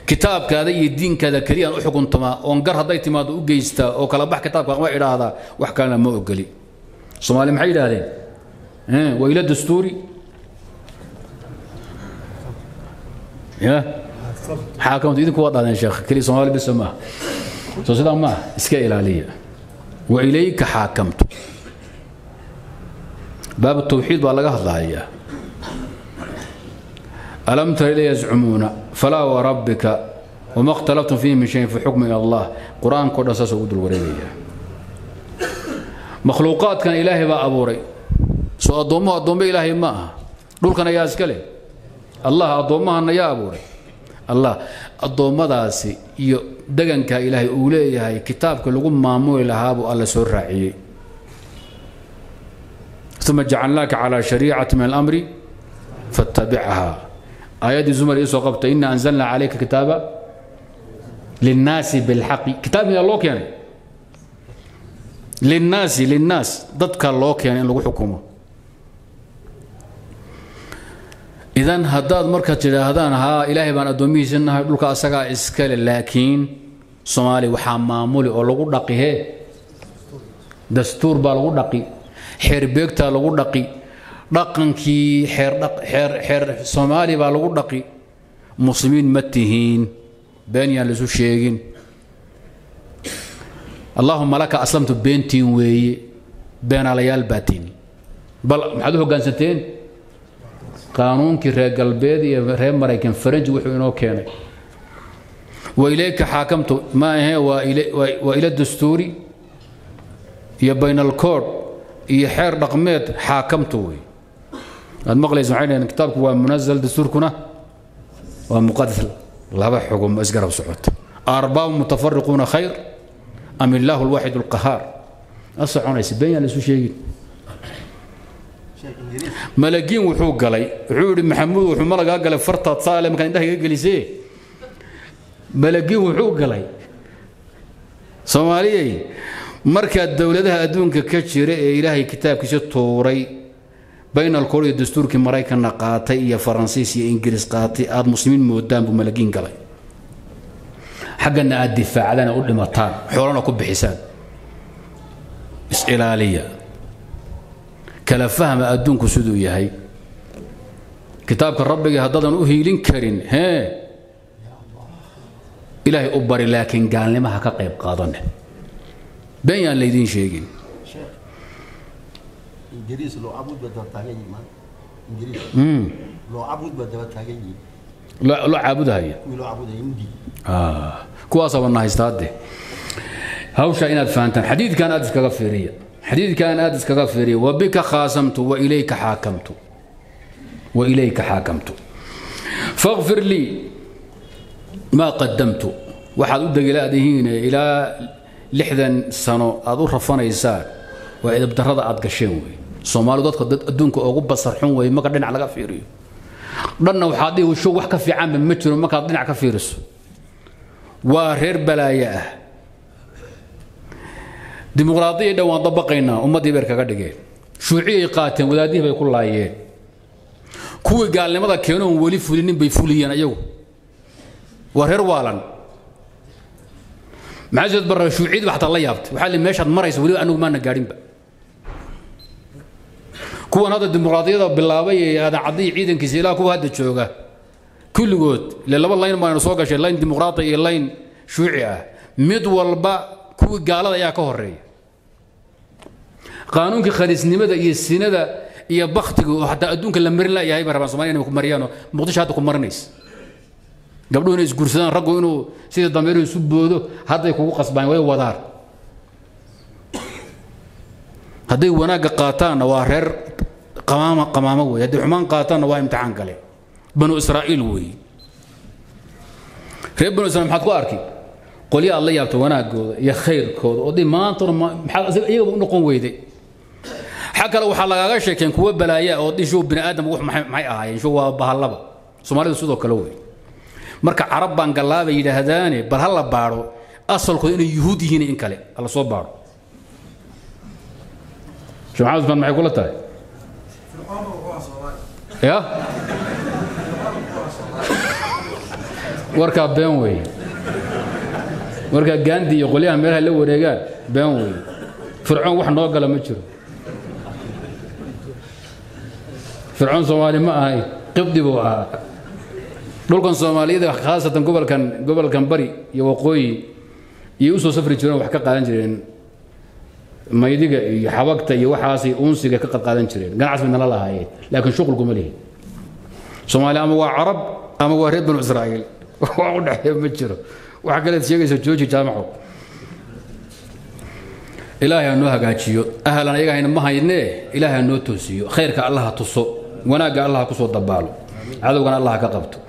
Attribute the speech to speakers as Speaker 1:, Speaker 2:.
Speaker 1: kitaabkaada iyo diinkaada keliyaan u xukuntamaa oon gar hadday timaado u geystaa oo kala bax kitaabka ma idhaahdaa wax kalena ma ogoli soomaali maxay yidhaahdeen wayla dastuuri ya xaakamtu idinku waa dhahdeen sheekh keli soomaali bisa maaha soo sidaa maaha iska ilaaliya wa ilayka xaakamtu baab tawxiid baa laga hadlahayaa alam tara ila yazcumuuna falaa warabbika wama اkhtalaftum fiihi min shayin fi xukmi ila allah qur-aankao dhan saasoo ugu dul wareegaya makhluuqaadkan ilaahay baa abuuray soo addoommuhu addoommo ilaahay ma aha dhulkan ayaa iska leh allah addoommahana yaa abuuray allah addoommadaasi iyo deganka ilaahay uu leeyahay kitaabka lagu maamuli lahaabuu alla soo raaciyey uma jacalnaaka calى shariicati min alamri faاtabicha aayaddii zumar ii soo qabta ina anzalna calayka kitaaba linnaasi bilxaqi kitaab miyaa loo keenay linnaasi linnaas dadka loo keenay in lagu xukumo idan haddaad markaad tidhaahdaan haa ilaahay baan addoomihiisa nahay dhulka asagaa iskale laakiin soomaaliya waxaa maamuli oo lagu dhaqi hee dastuur baa lagu dhaqi xeerbeegtaa lagu dhaqi dhaqankii xeer soomaali baa lagu dhaqi muslimiin ma tihiin been yaan laisu sheegin allaahuma laka aslamtu beentiin weeye beenaalayaal baatiin bal maxaad u hoggaansanteen qaanuunkii reer galbeed iyo reer maraykan faranji wuxuu inoo keenay wa ilayka xaakamtu ma ahee waa ila dastuuri iyo baynalkood iyo xeer dhaqmeed xaakamtu wey aad maqlaysa waxay dhaheen kitaabku waa munazal dastuurkuna waa muqadas laba xugum isgarab socota arbaabu mutafariquuna khayr am illaahu alwaaxid alqahaar a soconaysa been yaan laisu sheegin malagiin wuxuu galay wuxuu yidhi maxamuud wuxuu malagaa galay fartaad saale markaan indhaha iga gelisee malagiin wuxuu galay soomaaliyey markaa dowladaha adduunka ka jira ee ilaahay kitaabkiisa tuuray baynalkool iyo dastuurkii maraykanna qaatay iyo faransiis iyo ingiriis qaatay aad muslimiin moodaan buu malagiin galay xaggana aad difaacdaan u dhimataan xoolana ku bixisaan is-ilaaliya kala fahma adduunku siduu yahay kitaabka rabbiga haddaadan u hiilin karin hee ilaahay u bari laakiin gaalnimaha ka qayb qaadane been yaan laydiin sheegin
Speaker 2: ingiriis loo cabud baa daba taagan yihiin maanta ingiriis loo cabud baa daba taagan yihiin
Speaker 1: loo caabudahaya
Speaker 2: kuwii loo cabudaya mudi
Speaker 1: kuwaasaba na haystaade hawsha inaad fahantaan xadiidkan aad iskaga fiiriya xadiidkan aad iskaga fiiriya wabika khaasamtu wailayka xaakamtu wailayka xaakamtu faqfir lii maa qadamtu waxaad u degilaadihiin ilaa lixdan sano aad u rafanaysaan waa idabdarrada aad gasheen wey soomaalidu dadka dad adduunka ugu basar xun wey marka dhinac laga fiiriyo dhanna waxaad dhihi show wax ka fiicanba ma jiro markaad dhinac ka fiiriso waa reer balaaye ah dimuqraadiya dhan waan dabaqaynaa ummaddii beer kaga dhigeen shuuciyay qaateen wadaadihii bay ku laayeen kuwii gaalnimada keenoon weli fulinin bay fuliyeen ayagu waa reer waalan maxaa barra shuuciyadii xataa la yaabtay waxaa li meeshaad maraysa weliba anigu maana gaadhinba kuwan hadda dimuqraadiyada bilaabay ee aadan caddiyi ciidankiisa ilaa kuwa hadda jooga kulligood ile laba layn baanu soo gashay layn dimuqraadi iyo layn shuuci ah mid walba kuwii gaalada ayaa ka horeeya qaanuunkii khaliisnimada iyo sinada iyo baktiga oo xataa adduunka la marin layahay ba rabaan somalia inay ku mariyaano muqdisho hadda ku marinaysa gabdhuhu inay isguursadaan raggu inuu sidii dameeru isu boodo hadday kugu qasbaan way wadaan hadday wanaagga qaataanna waa reer qamaama qamaamo wey hadday xumaan qaataanna waa imtixaan kale banu israa'iil wey reer banu israiil maxaad ku arki qolyo aad la yaabta wanaagooda iyo khayrkooda oo dee maantana maxaad iyagaba u noqon weyday xag kale waxaa lagaaga sheekeen kuwa balaaya oo dhishow bini aadam wax maxay ahaayeen show waa bahallaba soomaalidu sidoo kale wey marka carab baan gallaabay yidhaahdaane bal ha la baadho asalkooda inay yuhuud yihiin in kale hala soo baadho sheekh maxamed usmaan maxay kula tahay ya warkaa been weeye markaa gaandi iyo qolyaha meelaha la wareegaan been weeye fircoon wax noo gala ma jiro fircoon soomaali ma ahay qibdi buu ahaa dhulkan soomaaliyada khaasatan gobolkan gobolkan bari iyo waqooyi iyo usoo safri jireen wax ka qaadan jireen maydiga iyo xabagta iyo waxaasay unsiga ka qadqaadan jireen ganacsi bay nala lahaayeen laakiin shuqulkuma lihi soomaali ama waa carab ama waa reer banu israa'iil wax u dhexeeya ma jiro waxa kaleed sheegaysa jooji jaamaco ilaahay ha noo hagaajiyo ahlan ayaga hayna ma haynee ilaahay ha noo toosiyo khayrka allah ha tuso wanaagga allah ha ku soo dabaalo cadowgana allah ha ka qabto